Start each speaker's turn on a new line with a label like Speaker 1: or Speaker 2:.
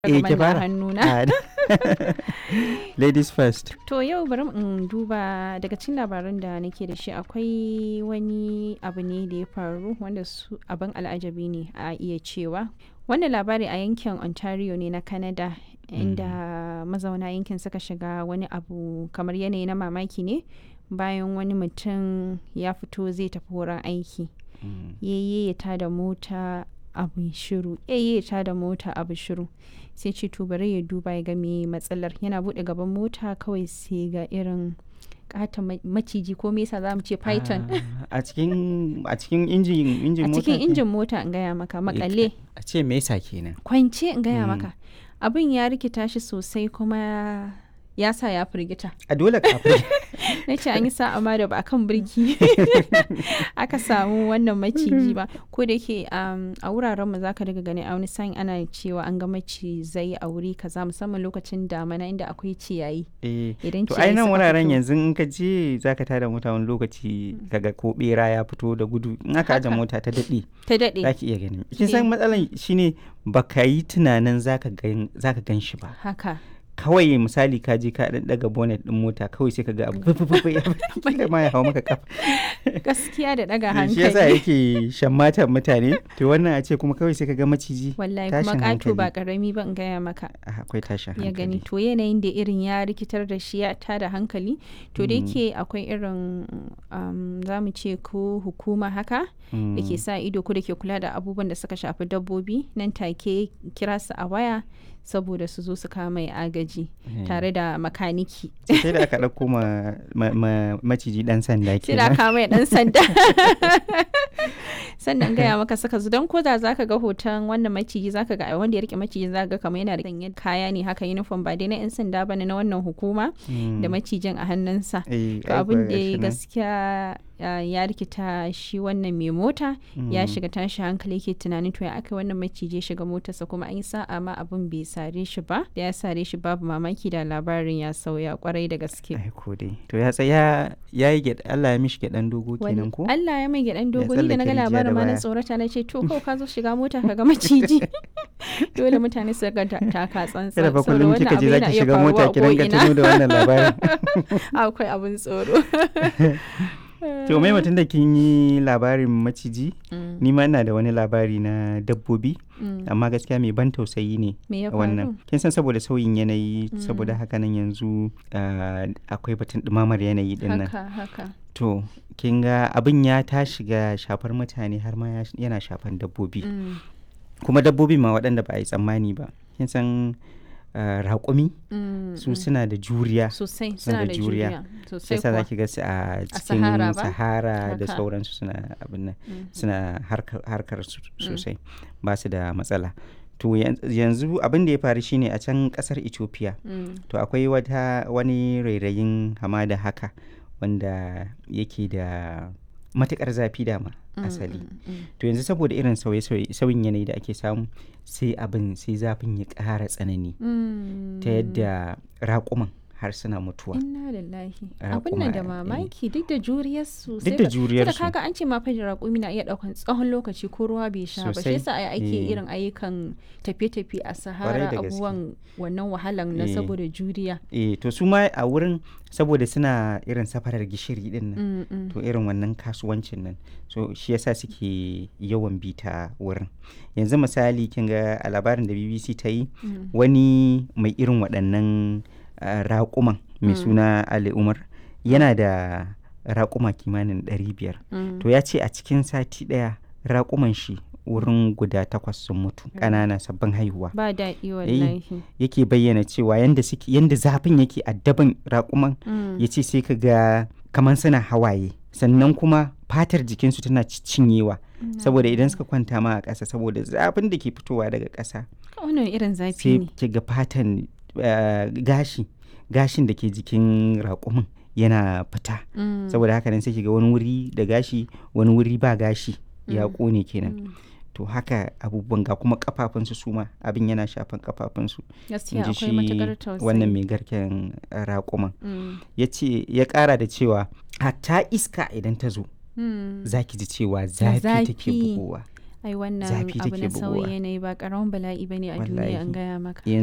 Speaker 1: Eh, ki
Speaker 2: Kamar na
Speaker 1: fara.
Speaker 2: hannuna.
Speaker 1: Ah, Ladies first.
Speaker 2: To yau bari in duba daga cikin labaran da nake da shi akwai wani abu ne da ya faru wanda su abin al'ajabi ne a iya cewa. Wannan labari a yankin Ontario ne na Canada inda mazauna yankin suka shiga wani abu kamar yanayi na mamaki ne bayan wani mutum ya fito zai tafi wurin aiki.
Speaker 1: Mm.
Speaker 2: yayye ta da mota abu shiru yayye ta da mota abu shiru sai ce to bari ya duba ya ga me matsalar yana bude gaban mota kawai sai ga irin kata maciji ko me yasa za mu ce python
Speaker 1: Ah, A cikin a cikin injin injin
Speaker 2: a
Speaker 1: mota.
Speaker 2: cikin
Speaker 1: ke-
Speaker 2: injin mota in gaya maka makale
Speaker 1: A ce me yasa kenan?
Speaker 2: kwance in gaya
Speaker 1: Mm.
Speaker 2: maka abin ya rikita shi sosai kuma ya sa ya firgita
Speaker 1: A dole kafin.
Speaker 2: na ce an yi sa'a ma da ba a kan birki aka samu wannan maciji ba ko da yake um, a wuraren mu zaka daga gani a wani sa'in ana cewa an ga macizai a wuri kaza musamman lokacin damana inda akwai ciyayi
Speaker 1: Eh.
Speaker 2: idan
Speaker 1: To ai
Speaker 2: ciyayi
Speaker 1: nan
Speaker 2: suka
Speaker 1: wuraren
Speaker 2: fito-
Speaker 1: yanzu in ka je zaka tada mota wani lokaci kaga ko bera ya fito da gudu in aka aje
Speaker 2: Haka.
Speaker 1: mota ta daɗe
Speaker 2: ta daɗe
Speaker 1: zaki iya gani. Kin san matsalan shine baka yi tunanin zaka gan zaka gan shi ba.
Speaker 2: haka
Speaker 1: Kawai misali ka je ka dan daga bonnet din mota kawai sai ka ga abu fufufu ya fito ma ya hawo maka kafa.
Speaker 2: gaskiya da ɗaga
Speaker 1: shi yasa
Speaker 2: hankali
Speaker 1: yake shammatan mutane to wannan a ce kuma kawai sai ka ga maciji
Speaker 2: wallahi kuma
Speaker 1: tashin
Speaker 2: ƙato ba
Speaker 1: hankali.
Speaker 2: ƙarami ba in gaya maka
Speaker 1: Ah, akwai tashin
Speaker 2: ya gani
Speaker 1: hankali
Speaker 2: to yanayin da irin ya rikitar da shi ya tada hankali to da
Speaker 1: Mm.
Speaker 2: yake akwai irin um, za mu ce ko hukuma haka da ke
Speaker 1: Mm.
Speaker 2: sa ido ko da ke kula da abubuwan da suka shafi dabbobi nan take kira su a waya saboda su zo su kama mai agaji
Speaker 1: Eh.
Speaker 2: tare da makaniki
Speaker 1: sai da aka ɗauko ma, ma- ma- maciji ɗan sanda
Speaker 2: sai da
Speaker 1: kenan
Speaker 2: kama mai dan sanda sannan gaya maka saka zu don koda zaka ga hoton wannan maciji zaka ga wanda ya rike maciji zaka ga kamar yana da sanye kaya ne haka uniform ba dai na yan sanda bane na wannan hukuma
Speaker 1: Mm.
Speaker 2: da macijin a hannunsa
Speaker 1: Eh,
Speaker 2: to
Speaker 1: ai
Speaker 2: abin
Speaker 1: kuwa
Speaker 2: da ya
Speaker 1: gashi nan.
Speaker 2: gaskiya uh, ya rikita shi wannan mai mota ya
Speaker 1: Mm.
Speaker 2: shiga tashi hankali yake tunanin to ya aka wannan maciji ya shiga motarsa kuma an yi sa'a ma abin bai sare shi ba da ya sare shi babu mamaki da labarin ya sauya kwarai da gaske
Speaker 1: ai ko dai to ya tsaya ya yi gyaɗa Allah ya mishi gyaɗan dogo
Speaker 2: Wani-
Speaker 1: kenan ko
Speaker 2: Allah ya mai gyaɗan
Speaker 1: Ya
Speaker 2: dogo ni da na ga
Speaker 1: tsallake rijiya da
Speaker 2: labarin ma na
Speaker 1: baya.
Speaker 2: tsorata na ce to kawai ka zo shiga mota ka ga maciji dole mutane su ga ta- taka tsantsan
Speaker 1: kada fa
Speaker 2: saboda
Speaker 1: kullum
Speaker 2: wannan
Speaker 1: kika je
Speaker 2: abu yana
Speaker 1: zaki
Speaker 2: iya
Speaker 1: shiga
Speaker 2: faruwa
Speaker 1: mota
Speaker 2: a
Speaker 1: ki dinga
Speaker 2: ko'ina.
Speaker 1: tuno da wannan labarin
Speaker 2: akwai abin tsoro
Speaker 1: to mai mutum da kin yi labarin maciji
Speaker 2: Mm,
Speaker 1: ni ma ina da wani labari na dabbobi
Speaker 2: mm.
Speaker 1: amma gaskiya mai ban tausayi ne
Speaker 2: me ya
Speaker 1: wannan
Speaker 2: faru
Speaker 1: kin san saboda sauyin yanayi saboda haka nan yanzu ah, akwai batun ɗumamar yanayi din nan
Speaker 2: haka haka
Speaker 1: to kin ga abin ya ta shiga shafar mutane har ma ya- yana shafan dabbobi
Speaker 2: Mm,
Speaker 1: kuma dabbobi ma waɗanda ba a yi tsammani ba kin san ah, raƙumi
Speaker 2: mm,
Speaker 1: su
Speaker 2: mm.
Speaker 1: suna da juriya
Speaker 2: sosai
Speaker 1: suna
Speaker 2: suna
Speaker 1: da
Speaker 2: da
Speaker 1: juriya.
Speaker 2: juriya
Speaker 1: sai
Speaker 2: sosai
Speaker 1: sa
Speaker 2: kuwa
Speaker 1: zaki ga su a cikin
Speaker 2: Sahara ba?
Speaker 1: sahara da
Speaker 2: Haka.
Speaker 1: sauransu suna abin nan
Speaker 2: Mhm.
Speaker 1: suna harkar, harkar su sosai ba su da matsala to yan- yanzu abin da ya faru shine a can kasar ethiopia
Speaker 2: Mm,
Speaker 1: to akwai wata wani rairayin hamada haka wanda yake da matukar zafi dama
Speaker 2: mm,
Speaker 1: asali
Speaker 2: mm, mm.
Speaker 1: to yanzu saboda irin sauye-sauye sauyin yanayi da ake samu sai abin sai zafin ya ƙara tsanani
Speaker 2: Mm.
Speaker 1: ta yadda raƙuman har suna mutuwa
Speaker 2: Inna lillahi.
Speaker 1: Raƙuma,
Speaker 2: Abin nan da
Speaker 1: eh.
Speaker 2: mamaki duk da juriyarsu.
Speaker 1: duk da juriyarsu
Speaker 2: Kada kaga an ce ma fa raƙumi na iya ɗaukan tsawon lokaci ko ruwa bai sha ba.
Speaker 1: Sosai,
Speaker 2: Shi yasa ai ake
Speaker 1: eh.
Speaker 2: irin ayyukan tafiye-tafiye a
Speaker 1: Ƙwarai
Speaker 2: Sahara
Speaker 1: da gaske.
Speaker 2: abubuwan wannan wahalan na
Speaker 1: Eh.
Speaker 2: saboda juriya.
Speaker 1: eh to su ma a wurin saboda suna irin safarar gishiri din nan
Speaker 2: Mm, mm.
Speaker 1: to irin wannan kasuwancin nan so shi yasa suke yawan bita wurin yanzu misali kin ga a labarin da bbc ta yi
Speaker 2: Mm.
Speaker 1: wani mai irin waɗannan ah, raƙuman mai
Speaker 2: Mm.
Speaker 1: suna ali umar yana da raƙuma kimanin 500
Speaker 2: Mm.
Speaker 1: to ya ce a cikin sati ɗaya raƙuman shi wurin guda takwas sun mutu ƙanana sabbin haihuwa
Speaker 2: Ba daɗi wallahi.
Speaker 1: yake bayyana cewa yanda suke yanda zafin yake addaban raƙuman
Speaker 2: Mm.
Speaker 1: ya ce sai ka ga kamar suna hawaye sannan kuma fatar jikinsu tana ci- cinyewa saboda idan suka kwanta ma a ƙasa saboda zafin da ke fitowa daga ƙasa
Speaker 2: Wannan irin zafi
Speaker 1: sai
Speaker 2: ne.
Speaker 1: ki ga fatan eh, gashi gashin da ke jikin raƙumin yana fita
Speaker 2: Mm.
Speaker 1: saboda haka nan sai ki ga wani wuri da gashi wani wuri ba gashi ya
Speaker 2: Mm.
Speaker 1: ƙone kenan
Speaker 2: Mm.
Speaker 1: to haka abubuwan ga kuma kafafunsu su ma abin yana shafan kafafunsu
Speaker 2: Gaskiya
Speaker 1: in ji
Speaker 2: akwai matuƙar tausayi.
Speaker 1: wannan mai garken eh, raƙuman
Speaker 2: Mm.
Speaker 1: ya ce ya ƙara da cewa hatta iska idan ta zo
Speaker 2: Mm.
Speaker 1: za ki ji cewa zafi take
Speaker 2: zafi.
Speaker 1: bugowa
Speaker 2: ai wannan
Speaker 1: zafi
Speaker 2: abu
Speaker 1: take
Speaker 2: na sauyin
Speaker 1: bugowa.
Speaker 2: yanayi ba karamin bala'i bane a duniya
Speaker 1: Wallahi.
Speaker 2: an gaya maka